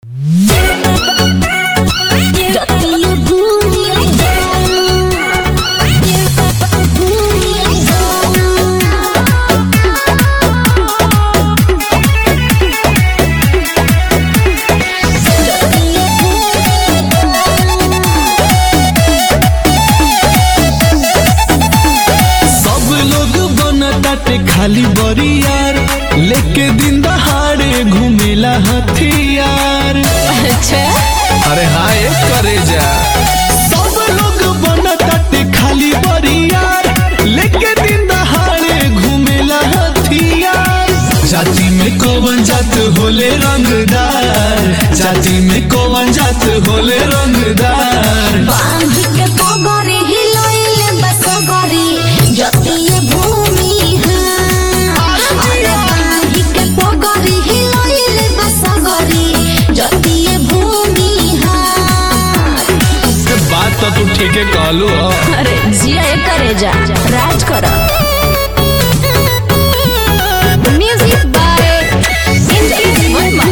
खाली बरियार लेके दिन दहाड़े घूमेला हथियार अच्छा अरे हाय करे जा सब लोग बनताटे खाली बरियार लेके दिन दहाड़े घूमेला हथियार जाति में कौन जात होले रंगदार जाति में कौन जात होले रंगदार बांध के पगड़ी हिलइले बसगड़ी जतिये भूमि हाँ अरे बांध के पगड़ी हिलइले बसगड़ी जतिये भूमि हाँ बात तो तू ठीक है कहलू हो अरे जिया करे जा राज कर म्यूजिक बाय इंद्रित वर्मा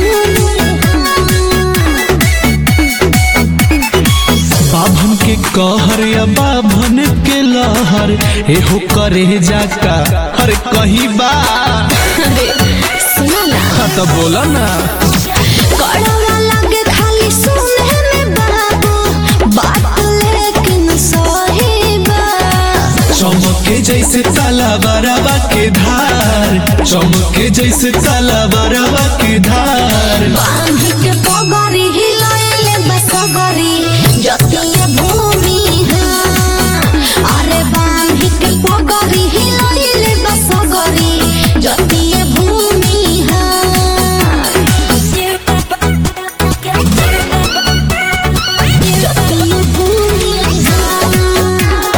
बाभन के कहर या बाभन के लहर एहो करे जाका अरे कहीं बा अरे सुना ना हाँ तो बोला ना कड़वा लगे खाली सुने में बाबू बात लेकिन सही बा चमके जैसे ताला बराबा के धार चमके जैसे ताला बराबा के धार बांध के पगड़ी हिलइले बसगड़ी जतिये भूमि हाँ अरे बांध के पगड़ी हिलइले बसगड़ी जतिये भूमि हाँ जतिये भूमि हाँ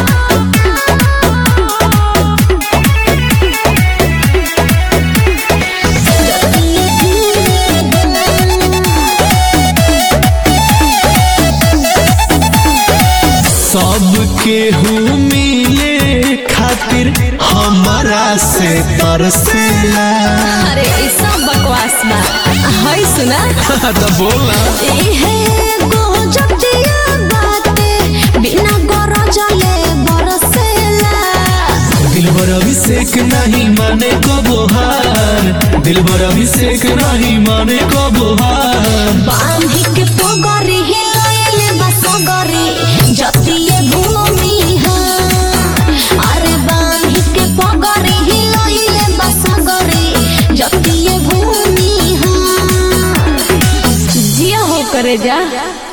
सबके हूँ मिले खातिर हमारा से तरसेला अरे ई सब बकवास बा हई सुना तो बोला इहे गो जतिया बाते बिना गरजले बरसेला दिलबर अभिषेक नहीं माने को बोहार दिलबर अभिषेक नहीं माने को बोहार बांधी के पगरी हिलइले बसगरी जतिये भूमि हाँ अरे बांधी के पगरी हिलइले बसगरी जतिये भूमि हाँ जिया हो करे जा